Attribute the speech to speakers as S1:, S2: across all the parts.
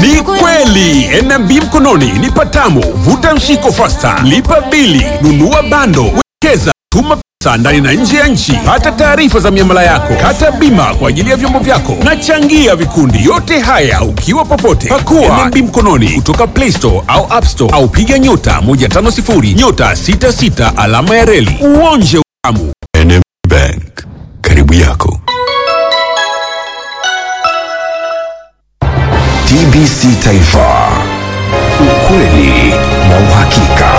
S1: Ni kweli NMB mkononi ni patamu. Vuta mshiko fasta, lipa bili, nunua bando, wekeza, tuma pesa ndani na nje ya nchi, pata taarifa za miamala yako, kata bima kwa ajili ya vyombo vyako na changia vikundi. Yote haya ukiwa popote. Pakua NMB mkononi kutoka Play Store au App Store au piga nyota 150 nyota 66 alama ya reli uonje utamu.
S2: NMB Bank, karibu yako. TBC Taifa, ukweli na uhakika.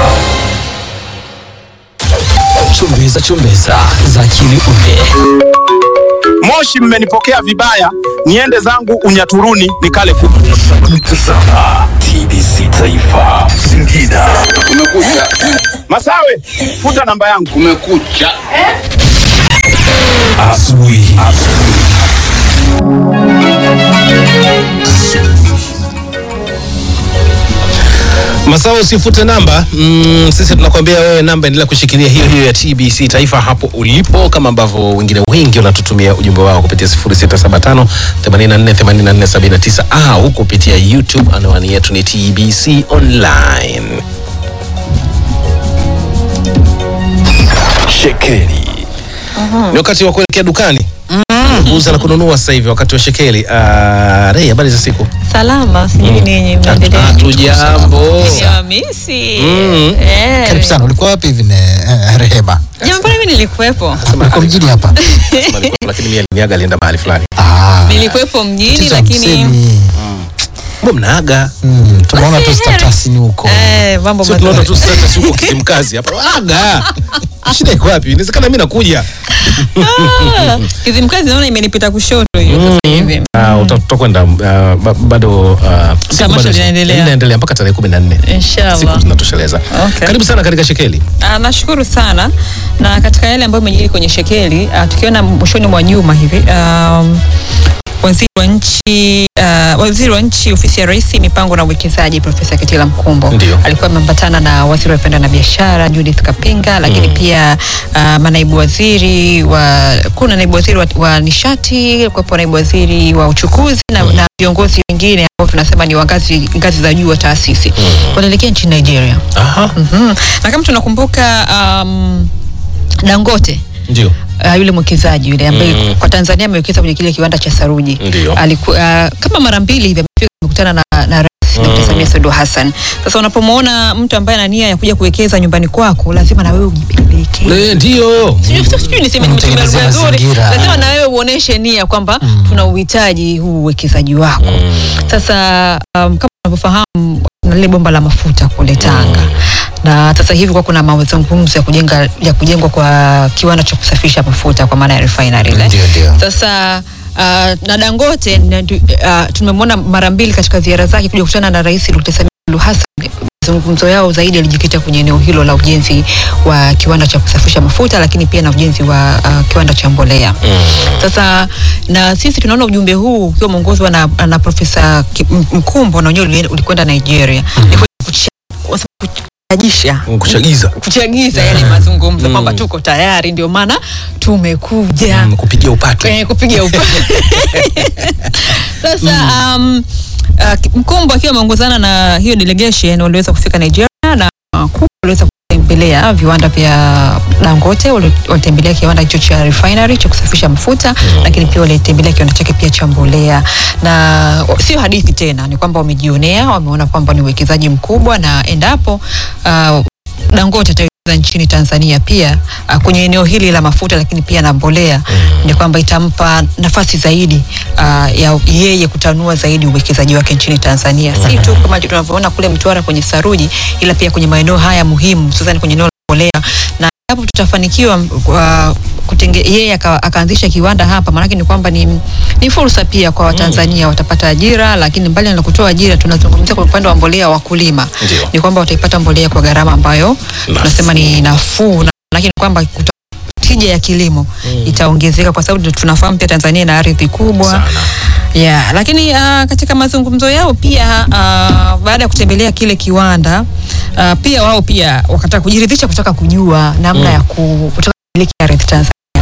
S3: Chumbeza chumbeza za akili unde.
S4: Moshi, mmenipokea vibaya, niende zangu Unyaturuni nikale kuku.
S2: Tazama TBC Taifa, Singida.
S4: Masawe, futa namba yangu.
S5: Kumekucha.
S2: Asubuhi.
S3: Masawa, usifute namba mm, sisi tunakwambia wewe namba endelea kushikilia hiyo hiyo ya TBC Taifa hapo ulipo, kama ambavyo wengine wengi wanatutumia ujumbe wao kupitia 0675 84 84 79 au kupitia YouTube. Anwani yetu ni TBC Online.
S2: Shekeli.
S3: Ni wakati wa kuelekea dukani kuuza na kununua sasa hivi, wakati wa shekeli. Uh, Rei, habari za siku?
S6: Salama, sijui ninyi mnaendelea.
S3: Hatujambo.
S6: Nimewamisi.
S3: Mm.
S6: Eh.
S7: Karibu sana. Ulikuwa wapi hivi ne eh, Rehema?
S6: Jamani, mbona mimi nilikuwepo?
S7: Ulikuwa mjini hapa?
S3: Sema alikuwa, lakini mimi aliniaga alienda mahali fulani.
S7: Ah.
S6: Nilikuwepo mjini
S7: tatizo
S6: lakini
S7: hamsini.
S3: Mbona mnaaga?
S7: Mm, tunaona
S6: Basi
S7: tu
S6: heri.
S7: status ni huko.
S6: eh, mambo
S3: Sio tunaona
S6: mazuri.
S3: tu status huko Kizimkazi hapa. Aga. Shida iko wapi? Inawezekana mimi nakuja.
S6: Ah, Kizimkazi naona imenipita kushoto hiyo sasa hivi.
S3: Ah, uta- tutakwenda uh, ba- bado uh, siku
S6: Tamasha
S3: bado-
S6: linaendelea.
S3: linaendelea mpaka tarehe 14.
S6: Inshallah.
S3: Siku zinatosheleza.
S6: Okay.
S3: Karibu sana katika Shekeli.
S6: Ah, nashukuru sana na katika yale ambayo imejiri kwenye shekeli ah, tukiona mwishoni mwa juma hivi um, waziri wa nchi uh, waziri wa nchi ofisi ya rais mipango na uwekezaji Profesa Kitila Mkumbo
S3: Ndio.
S6: alikuwa ameambatana na waziri wa viwanda na biashara Judith Kapinga, lakini pia uh, manaibu waziri wa kuna naibu waziri wa, wa nishati, kuwepo naibu waziri wa uchukuzi na, na viongozi wengine ambao tunasema ni wa ngazi ngazi za juu wa taasisi wanaelekea nchini Nigeria.
S3: Aha.
S6: Mhm. Na kama tunakumbuka um, Dangote
S3: Ndio.
S6: uh, yule mwekezaji yule ambaye
S3: Mm.
S6: kwa Tanzania amewekeza kwenye kile kiwanda cha saruji
S3: Ndio.
S6: alikuwa uh, kama mara mbili hivi amefika amekutana na, na Rais Dr. Samia Suluhu Hassan. Sasa unapomwona mtu ambaye ana nia ya kuja kuwekeza nyumbani kwako, lazima na wewe ujipeleke.
S3: Eh, Ndio.
S6: Sijui- sijui- sijui niseme nimetumia
S7: Mtengenezea
S6: lugha nzuri,
S7: mazingira.
S6: lazima na wewe uoneshe nia kwamba tuna uhitaji huu uwekezaji wako. Sasa um, kama unavyofahamu na lile bomba la mafuta kule Tanga na sasa hivi kwa kuna mazungumzo ya kujenga ya kujengwa kwa kiwanda cha kusafirisha mafuta kwa maana ya refinery ile.
S7: Ndio, ndio.
S6: Sasa uh, na Dangote na ndu- uh, tumemwona mara mbili katika ziara zake kuja kukutana na Rais Dr. Samia Suluhu Hassan. Mazungumzo yao zaidi yalijikita kwenye eneo hilo la ujenzi wa kiwanda cha kusafirisha mafuta, lakini pia na ujenzi wa uh, kiwanda cha mbolea. Sasa na sisi tunaona ujumbe huu ukiwa umeongozwa na, na Profesa Ki- M- Mkumbo na wenyewe uli- ulikwenda Nigeria Ni kwenda kucha- kuchajisha
S3: Kuchagiza.
S6: kuchagiza yale mazungumzo kwamba tuko tayari, ndio maana tumekuja
S3: Mm, kupigia upato.
S6: eh, kupiga upa sasa um, uh, ki- Mkumbo akiwa ameongozana na hiyo delegation waliweza kufika Nigeria na uh, Kumbo waliweza kutembelea viwanda vya Dangote, wali- walitembelea kiwanda hicho cha refinery cha kusafisha mafuta lakini pia walitembelea kiwanda chake pia cha mbolea, na sio hadithi tena, ni kwamba wamejionea, wameona kwamba ni uwekezaji mkubwa, na endapo uh, Dangote atawekeza nchini Tanzania pia uh, kwenye eneo hili la mafuta lakini pia na mbolea ni kwamba itampa nafasi zaidi uh, ya yeye kutanua zaidi uwekezaji wake nchini Tanzania, si tu kama tunavyoona kule Mtwara kwenye saruji, ila pia kwenye maeneo haya muhimu, hususan kwenye eneo la mbolea na hapo tutafanikiwa uh, kutenge, yeye aka- akaanzisha kiwanda hapa, maanake ni kwamba ni, ni fursa pia kwa Watanzania watapata ajira, lakini mbali na kutoa ajira, tunazungumzia kwa upande wa mbolea wakulima,
S3: Ndio.
S6: ni kwamba wataipata mbolea kwa gharama ambayo tunasema ni nafuu, na lakini kwamba kuta- tija ya kilimo itaongezeka kwa sababu tunafahamu pia Tanzania ina ardhi kubwa
S3: Sana.
S6: Yeah, lakini uh, katika mazungumzo yao pia uh, baada ya kutembelea kile kiwanda uh, pia wao pia wakataka kujiridhisha kutaka kujua namna ya ku, kutaka kumiliki ardhi Tanzania.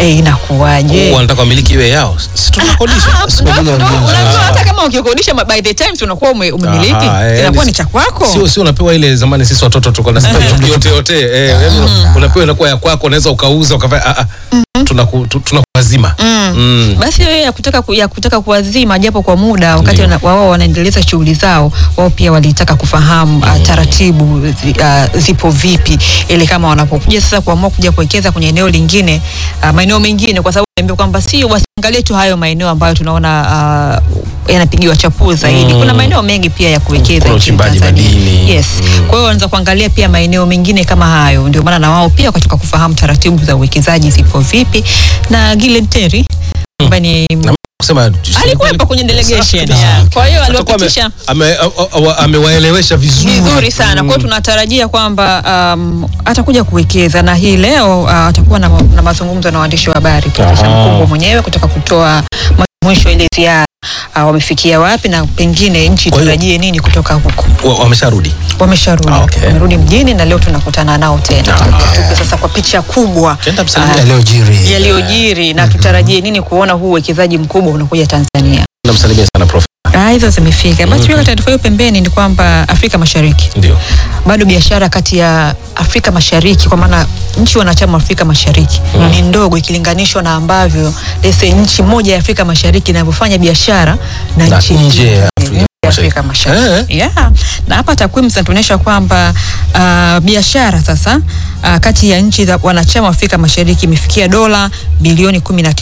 S6: eh, inakuwaje?
S3: wanataka wamiliki iwe yao si tunakodisha
S6: Ah, ndo- ndo- unajua hata kama ukikodisha ma- by the time unakuwa ume- umemiliki
S3: Aha, eh,
S6: inakuwa
S3: ni-
S6: ni cha kwako.
S3: sio sio unapewa ile zamani sisi watoto tulikuwa na yote yote eh yani unapewa inakuwa ya kwako unaweza ukauza ukafanya ah ah tunaku tu- tunakuazima Mm.
S6: basi wewe ya kutaka, ku- ya kutaka kuwazima japo kwa muda wakati wana- wao wanaendeleza shughuli zao, wao pia walitaka kufahamu uh, taratibu zi, uh, zipo vipi, ili kama wanapokuja sasa kuamua kuja kuwekeza kwenye eneo lingine uh, maeneo mengine, kwa sababu niambia kwamba si wasiangalie tu hayo maeneo ambayo tunaona uh, yanapigiwa chapuo zaidi. Kuna maeneo mengi pia ya kuwekeza
S3: Kuna
S6: nchini
S3: uchimbaji
S6: Tanzania.
S3: madini.
S6: Yes. Kwa hiyo wanaanza kuangalia pia maeneo mengine kama hayo, ndio maana na wao pia wakataka kufahamu taratibu za uwekezaji zipo vipi, na Gilen Terry ambaye ni
S3: kusema
S6: alikuwepo kwenye delegation
S3: Safi.
S6: yeah. Kwa hiyo
S3: Atakuwa ame-
S6: aliwapitisha
S3: ame- a- a- a- amewaelewesha vizuri
S6: vizuri sana. Kwa hiyo tunatarajia kwamba um, atakuja kuwekeza na hii leo uh, atakuwa na, na mazungumzo na waandishi wa habari kupisha
S3: Aha.
S6: mkumbo mwenyewe kutaka kutoa mwisho ile ziara uh, wamefikia wapi na pengine nchi
S3: Kwa hiyo-
S6: itarajie nini kutoka huko.
S3: Wa- wamesharudi
S6: Wamesharudi,
S3: Ah, okay.
S6: wamerudi mjini na leo tunakutana nao tena tupe sasa kwa picha kubwa
S3: Kenda msalimia.
S6: ah,
S7: yaliyojiri
S6: yaliyojiri na tutarajie nini kuona huu uwekezaji mkubwa unakuja Tanzania.
S3: namsalimia sana prof
S6: Ah, hizo zimefika. Basi tuweka taarifa hiyo pembeni, ni kwamba Afrika Mashariki
S3: ndio
S6: bado biashara kati ya Afrika Mashariki kwa maana nchi wanachama wa Afrika Mashariki ni ndogo ikilinganishwa na ambavyo lese nchi moja ya Afrika Mashariki inavyofanya biashara na,
S3: Na
S6: nchi
S3: nje ya
S6: nyingine
S3: Afrika
S6: ya Afrika
S3: Mashariki.
S6: Mashariki. Yeah. Na hapa takwimu zinatuonyesha kwamba uh, biashara sasa uh, kati ya nchi za wanachama wa Afrika Mashariki imefikia dola bilioni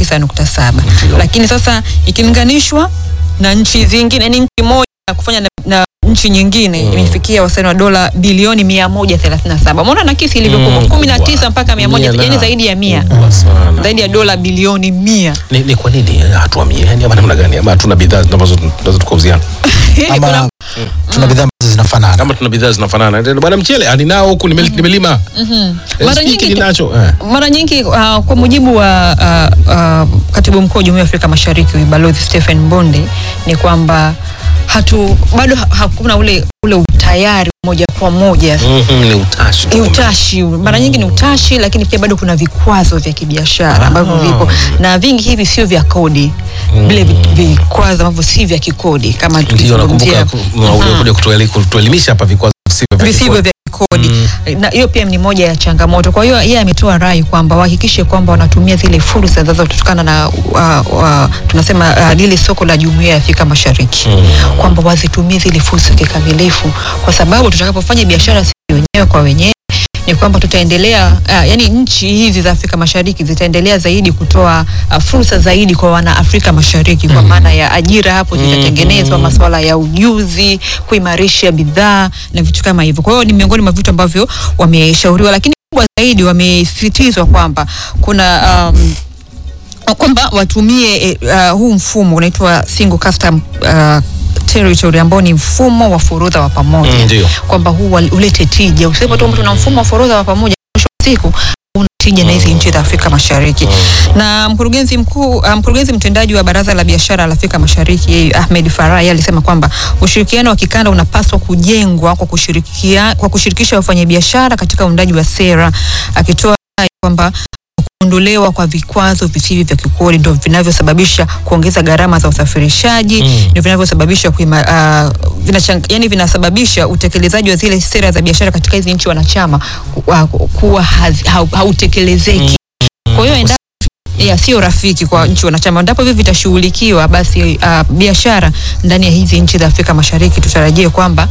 S6: 19.7 lakini sasa ikilinganishwa na nchi zingine, ni nchi moja ya kufanya na, na nchi nyingine imefikia wastani wa dola bilioni 137. Umeona nakisi ilivyokuwa
S3: Mm,
S6: 19 mpaka 100,
S3: Mia na-
S6: yani zaidi ya 100.
S3: Kubwa sana.
S6: Zaidi ya dola bilioni 100.
S3: ni, ni kwa nini eh, hatuamie yani ama namna gani ama hatuna bidhaa ambazo tunaweza tukauziana
S7: ama tuna bidhaa ambazo zinafanana
S3: kama tuna bidhaa zinafanana Ndio, bwana mchele ah, ninao huku nimel- nimelima Eh,
S6: Mara
S3: sijui
S6: nyingi-
S3: ninacho eh.
S6: mara nyingi uh, kwa mujibu wa uh, uh, katibu mkuu wa Jumuiya ya Afrika Mashariki Balozi Stephen Mbonde ni kwamba hatu bado ha- hakuna ule ule utayari moja kwa moja
S3: Mhm, ni utashi
S6: ni utashi mara nyingi ni utashi lakini pia bado kuna vikwazo vya kibiashara ambavyo vipo na vingi hivi sio vya kodi vile vi- vikwazo ambavyo si vya kikodi kama
S3: ndio nakumbuka
S6: tukizungumzia
S3: ulikuja kutueli- kutuelimisha hapa vikwazo visivyo vya
S6: visivyo
S3: kikodi.
S6: vya kodi na hiyo pia ni moja ya changamoto. Kwa hiyo yeye ametoa rai kwamba wahakikishe kwamba wanatumia zile fursa zinazotokana na uh, uh, tunasema uh, lile soko la Jumuiya ya Afrika Mashariki kwamba wazitumie zile fursa kikamilifu, kwa sababu tutakapofanya biashara sisi wenyewe kwa wenyewe ni kwamba tutaendelea uh, yani nchi hizi za Afrika Mashariki zitaendelea zaidi kutoa uh, fursa zaidi kwa wana Afrika Mashariki kwa maana ya ajira hapo zitatengenezwa, masuala ya ujuzi, kuimarisha bidhaa na vitu kama hivyo. Kwa hiyo ni miongoni mwa vitu ambavyo wameshauriwa, lakini kubwa zaidi wamesisitizwa kwamba kuna um, kwamba watumie eh, uh, huu mfumo unaitwa single custom uh, territory ambao ni mfumo wa forodha wa pamoja
S3: Mm, ndio.
S6: kwamba huu wal- ulete tija. Usipo tu tuna mfumo wa forodha wa pamoja, mwisho wa siku una tija na hizi nchi za Afrika Mashariki. Na mkurugenzi mkuu uh, mkurugenzi mtendaji wa Baraza la Biashara la Afrika Mashariki Ahmed Farai alisema kwamba ushirikiano wa kikanda unapaswa kujengwa kwa kushirikia, kwa kushirikisha wafanyabiashara katika uundaji wa sera, akitoa rai kwamba kuondolewa kwa vikwazo visivyo vya kikodi ndio vinavyosababisha kuongeza gharama za usafirishaji
S3: Mm.
S6: ndio vinavyosababisha kuima, uh, vinachang, yani vinasababisha utekelezaji wa zile sera za biashara katika hizi nchi wanachama ku- uh, kuwa hazi- hau- hautekelezeki. Kwa hiyo endapo ya sio rafiki kwa nchi wanachama, endapo hivi vitashughulikiwa, basi uh, biashara ndani ya hizi nchi za Afrika Mashariki tutarajie kwamba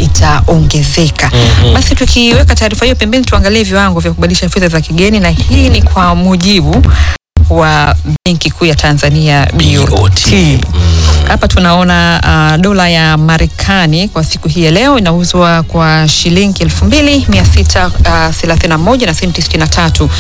S6: itaongezeka. Basi tukiweka taarifa hiyo pembeni, tuangalie viwango vya kubadilisha fedha za kigeni, na hii ni kwa mujibu wa Benki Kuu ya Tanzania BOT.
S3: BOT.
S6: Hapa tunaona uh, dola ya Marekani kwa siku hii ya leo inauzwa kwa shilingi elfu mbili mia sita uh, thelathini na moja na senti sitini na tatu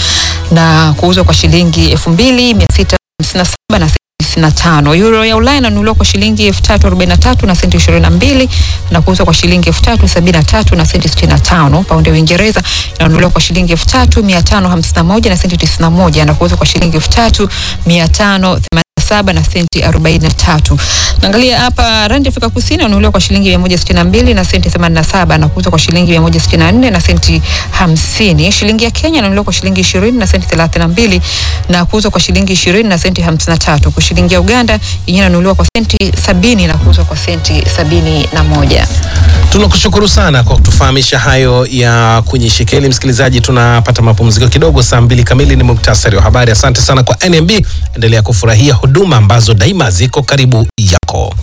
S6: na kuuzwa kwa shilingi elfu mbili mia sita hamsini na saba na senti tisini na tano. Euro ya Ulaya inanunuliwa kwa shilingi elfu tatu arobaini na tatu na senti ishirini na mbili na kuuzwa kwa shilingi elfu tatu sabini na tatu na senti sitini na tano. Paundi ya Uingereza inanunuliwa kwa shilingi elfu tatu mia tano hamsini na moja na senti tisini na moja na kuuzwa kwa shilingi elfu tatu mia tano themanini na saba na senti arobaini na tatu. Naangalia hapa randi Afrika Kusini inanunuliwa kwa shilingi mia moja sitini na mbili na senti themanini na saba na kuuzwa kwa shilingi mia moja sitini na nne na senti hamsini. Shilingi ya Kenya inanunuliwa kwa shilingi ishirini na senti thelathini na mbili na kuuzwa kwa shilingi ishirini na senti hamsini na tatu. Kwa shilingi ya Uganda yenyewe inanunuliwa kwa senti sabini na kuuzwa kwa senti sabini na moja.
S3: Tunakushukuru sana kwa kutufahamisha hayo ya kwenye shekeli. Msikilizaji, tunapata mapumziko kidogo. Saa mbili kamili ni muktasari wa habari. Asante sana kwa NMB, endelea kufurahia huduma ambazo daima ziko karibu yako.